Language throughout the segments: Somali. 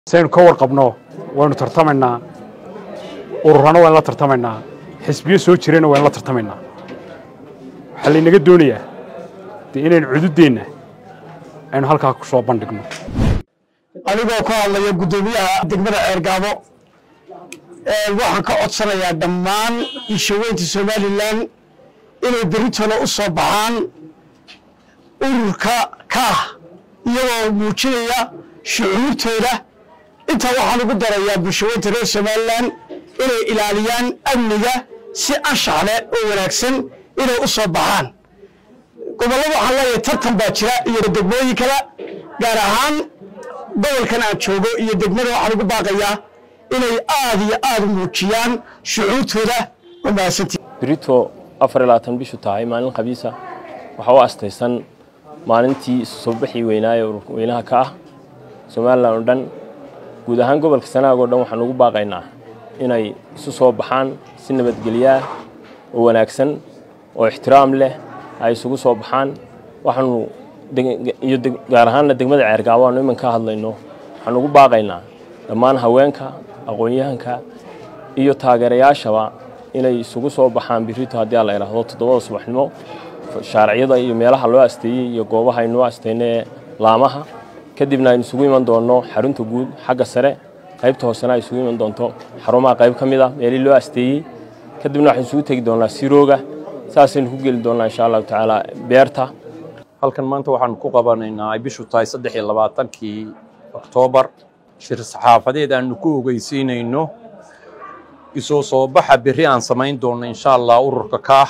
saynu ka warqabno waynu tartamaynaa ururana waynu la tartamaynaa xisbiyo soo jirayna waynu la tartamaynaa waxaa laynaga doonayaa dee inaynu cududdeenna aynu halkaa ku soo bandhigno anigoo ka hadlaya guddoomiyaha degmada ceergaabo waxaan ka codsanayaa dhammaan ishaweynta somalilan inay beritooda u soo baxaan ururka kaah iyagoo muujinaya shucuurtooda intaa waxaan ugu darayaa bulshaweynta reer somalilan inay ilaaliyaan amniga si anshax leh oo wanaagsan inay u soo baxaan gobollada waxaan leeyahay tartan baa jira iyo degmooyin kale gaar ahaan gobolkan aan joogo iyo degmada waxaan ugu baaqayaa inay aad iyo aad u muujiyaan shucuurtooda oo mahadsantii berito afar iyo labaatan bishu tahay maalin khamiisa waxaa u astaysan maalintii isu soo baxii weynaaye ururweynaha ka ah somalilan oo dhan guud ahaan gobolka sanaag oo dhan waxaan ugu baaqaynaa inay isu soo baxaan si nabadgelyaah oo wanaagsan oo ixtiraam leh ay isugu soo baxaan waxaanu iyo gaar ahaanna degmada ceergaabo aanu iman ka hadlayno waxaan ugu baaqaynaa dhammaan haweenka aqoon-yahanka iyo taageerayaashaba inay isugu soo baxaan birito haddii a la idhaahdo toddobada subaxnimo shaarciyada iyo meelaha loo asteeyey iyo goobaha aynoo asteyna ee laamaha kadibna aynu isugu iman doonno xarunta guud xagga sare qaybta hoosena ay isugu iman doonto xarumaha qayb ka mid ah meelihii loo asteeyey kadibna waxaynu isugu tegi doonnaa sirooga saasaynu ku geli doonnaa insha allahu tacaala beerta halkan maanta waxaanu ku qabanaynaa ay bishu tahay saddex iyo labaatankii oktoobar shir saxaafadeed aanu ku ogeysiinayno isoo soo baxa berri aan samayn doonno insha allah ururka kaah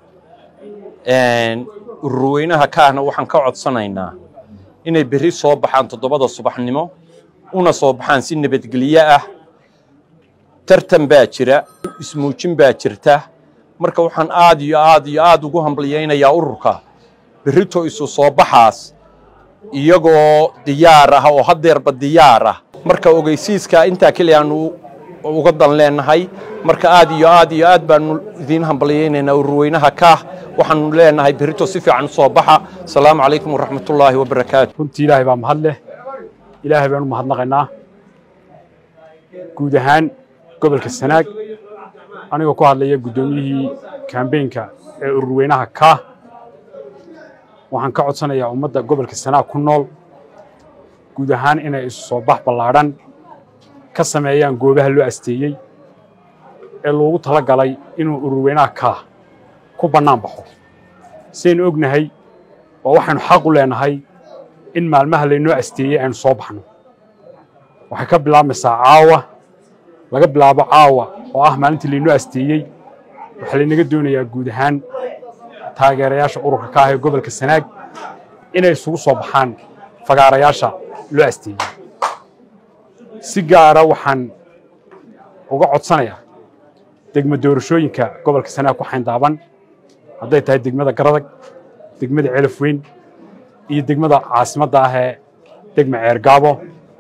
ururweynaha kaahna waxaan ka codsanaynaa inay berri soo baxaan toddobada subaxnimo una soo baxaan si nabadgelyo ah tartan baa jira ismuujin baa jirta marka waxaan aad iyo aad iyo aad ugu hambalyaynayaa ururka berrito isu soo baxaas iyagoo diyaar ah oo haddeerba diyaar ah marka ogeysiiska intaa keliya aanu uga dan leenahay marka aad iyo aad iyo aad baanu idiin hambalyaynaynaa ururweynaha kaah waxaanu leenahay berrito si fiican u soo baxa asalaamu calaykum waraxmatullaahi wabarakaatu runtii ilaahay baa mahad leh ilaahay baynu mahadnaqaynaa guud ahaan gobolka sanaag anigoo ku hadlaya guddoomiyihii kambeynka ee ururweynaha kaah waxaan ka codsanayaa ummadda gobolka sanaag ku nool guud ahaan inay isu soo bax ballaadhan ka sameeyaan goobaha loo asteeyey ee loogu tala galay inuu ururweynaha kaah ku bannaan baxo sidaynu ognahay waa waxaynu xaq u leenahay in maalmaha laynoo asteeyey aynu soo baxno waxay ka bilaabmaysaa caawa laga bilaabo caawa oo ah maalintii laynoo asteeyey waxaa laynaga doonayaa guud ahaan taageerayaasha ururka ka ah ee gobolka sanaag inay isugu soo baxaan fagaarayaasha loo asteeyey si gaara waxaan uga codsanayaa degmo doorashooyinka gobolka sanaag ku xayndaaban hadday tahay degmada garadag degmada celaf weyn iyo degmada caasimadda ah ee degma ceergaabo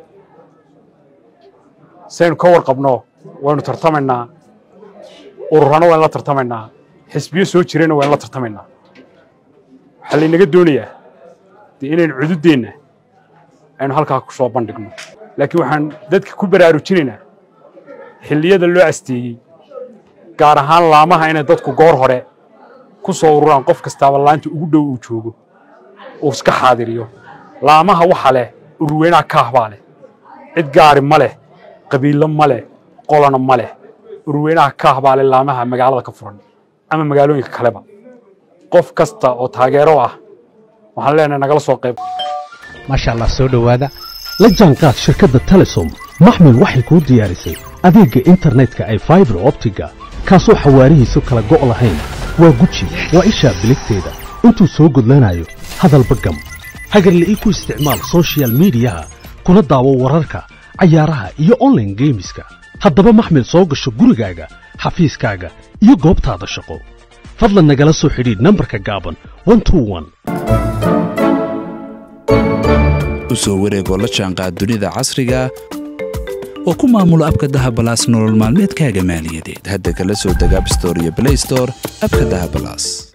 saynu ka warqabno waynu tartamaynaa ururana waynu la tartamaynaa xisbiyo soo jirayna waynu la tartamaynaa waxaa laynaga doonayaa dee inaynu cududdeenna aynu halkaa ku soo bandhigno laakiin waxaan dadka ku baraarujinaynaa xilliyada loo asteeyey gaar ahaan laamaha inay dadku goor hore ku soo ururaan qof kastaaba laanta ugu dhow uu joogo uu iska xaadiriyo laamaha waxa leh ururweynaha kaah baa leh cid gaari ma leh qabiillo ma leh qolona ma leh ururweynaha kaah baa leh laamaha magaalada ka furan ama magaalooyinka kaleba qof kasta oo taageero ah waxaan leenahay nagala soo qayb maasha allah soo dhowaada la jaanqaad shirkadda telesom maxmil waxay kuu diyaarisay adeegga internetka ay faibar optiga kaasoo xawaarihiisu kala go' lahayn waa guji waa ishaa biligteeda intuu soo gudlanayo hadalba gam hagarla'ii ku isticmaal sochial miidiyaha kuna daawo wararka cayaaraha iyo onlaine geemiska haddaba maxmil soo gasho gurigaaga xafiiskaaga iyo goobtaada shaqo fadlan nagala soo xidhiidh nambarka gaaban u soo wareegoo la jaanqaad dunida casriga oo ku maamulo abka dahabalaas nolol maalmeedkaaga maaliyadeed hadda kala soo deg abstore iyo blaystore abka dahabalaas